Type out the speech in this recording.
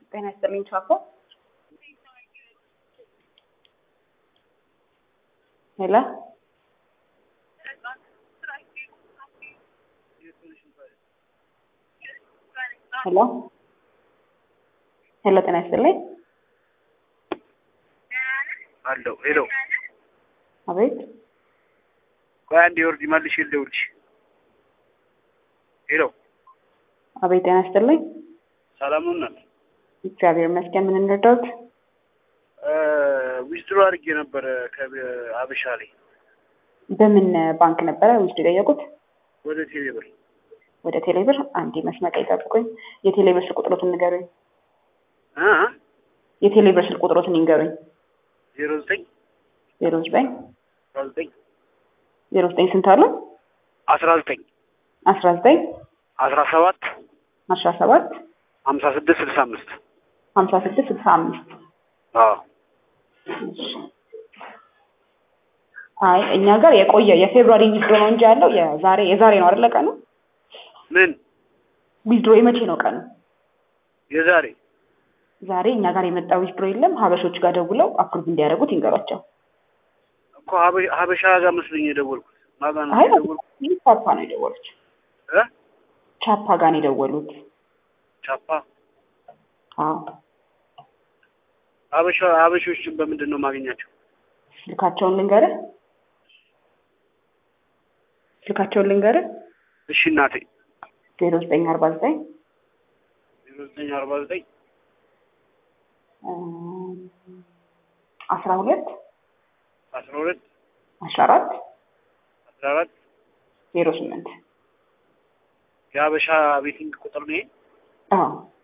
ጤና ይስጥልኝ ቻኮ። ሄሎ ሄሎ ሄሎ፣ ጤና ይስጥልኝ። አለው ሄሎ፣ አቤት። ቆይ አንዴ ወርድ መልሽ ልደውልሽ። ሄሎ፣ አቤት፣ ጤና ይስጥልኝ። ሰላም ነው እናት? እግዚአብሔር ይመስገን። ምን እንርዳዎት? ዊዝድሮ አድርጌ ነበረ ከአበሻ ላይ በምን ባንክ ነበረ ውስጥ የጠየቁት? ወደ ቴሌብር ወደ ቴሌብር። አንዴ መስመር ላይ ጠብቁኝ። የቴሌብር ስልክ ቁጥሮትን ንገሩኝ። እ የቴሌብር ስልክ ቁጥሮትን ይንገሩኝ። ዜሮ ዘጠኝ ዜሮ ዘጠኝ አስራ ዘጠኝ ዜሮ ዘጠኝ ስንት አሉ? አስራ ዘጠኝ አስራ ዘጠኝ አስራ ሰባት አስራ ሰባት ሀምሳ ስድስት ስልሳ አምስት ሀምሳ ስድስት ስልሳ አምስት አዎ አይ እኛ ጋር የቆየ የፌብሩዋሪ ዊዝድሮ ነው እንጂ ያለው የዛሬ የዛሬ ነው አይደለ? ቀኑ ምን ዊዝድሮ የመቼ ነው ቀኑ? የዛሬ ዛሬ እኛ ጋር የመጣ ዊዝድሮ የለም። ሀበሾች ጋር ደውለው አፕሩቭ እንዲያደርጉት ይንገሯቸው። እኮ ሀበ- ሀበሻ ጋር መስሎኝ የደወልኩት ማጋ ነው አይ የደወልኩት ይህ ቻፓ ነው የደወሉት። እ ቻፓ ጋር ነው የደወሉት። ቻፓ አዎ ሀበሻ ሀበሾችን በምንድን ነው የማገኛቸው? ስልካቸውን ልንገርህ፣ ስልካቸውን ልንገርህ እሺ እናቴ ዜሮ ዘጠኝ አርባ ዘጠኝ ዜሮ ዘጠኝ አርባ ዘጠኝ አስራ ሁለት አስራ ሁለት አስራ አራት አስራ አራት ዜሮ ስምንት የሀበሻ ቤቲንግ ቁጥር ነው ይሄ? አዎ